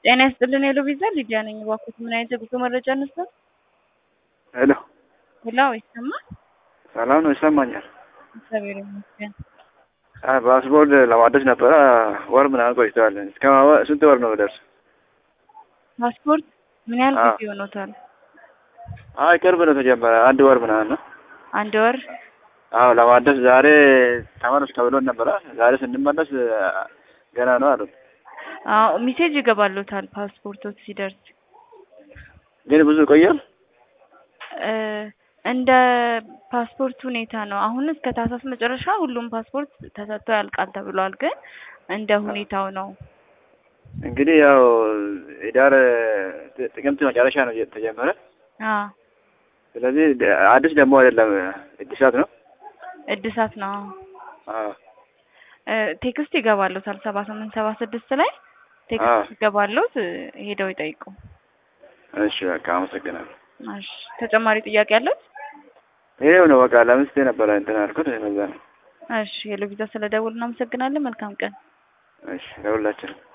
ጤና ይስጥልን ሄሎ ቪዛ ሊዲያ ነኝ። እባክዎት ምን አይነት የጉዞ መረጃ እንስጠት? ሄሎ ሄሎ ይሰማል? ሰላም ነው? ይሰማኛል። እግዚአብሔር ይመስገን። አይ ፓስፖርት ለማደስ ነበረ ወር ምናምን ቆይተዋል። እስከ ማ- ስንት ወር ነው ደርስ? ፓስፖርት ምን ያህል አዎ። ጊዜ ሆኖታል? አይ ቅርብ ነው ተጀመረ፣ አንድ ወር ምናምን ነው። አንድ ወር። አዎ ለማደስ ዛሬ ተመለስ ተብሎን ነበረ። ዛሬ ስንመለስ ገና ነው አሉት። አዎ ሜሴጅ ይገባሉታል ፓስፖርቶት ሲደርስ ግን ብዙ ይቆያል። እ እንደ ፓስፖርት ሁኔታ ነው። አሁን እስከ ታህሳስ መጨረሻ ሁሉም ፓስፖርት ተሰጥቶ ያልቃል ተብሏል። ግን እንደ ሁኔታው ነው። እንግዲህ ያው ህዳር ጥ- ጥቅምት መጨረሻ ነው የተጀመረ። አዎ ስለዚህ ደ- አዲስ ደግሞ አይደለም እድሳት ነው። እድሳት ነው። አዎ እ ቴክስት ይገባሉታል ሰባ ስምንት ሰባ ስድስት ላይ አዎ። ቴክስት ይገባሉት እ ሄደው ይጠይቁ። እሺ በቃ አመሰግናለሁ። እሺ ተጨማሪ ጥያቄ አለት? ይሄው ነው በቃ ለምስቴ ነበረ እንትን አልኩት በዛ ነው። እሺ ሄሎ ቪዛ ስለደውል እናመሰግናለን። መልካም ቀን። እሺ ለሁላችንም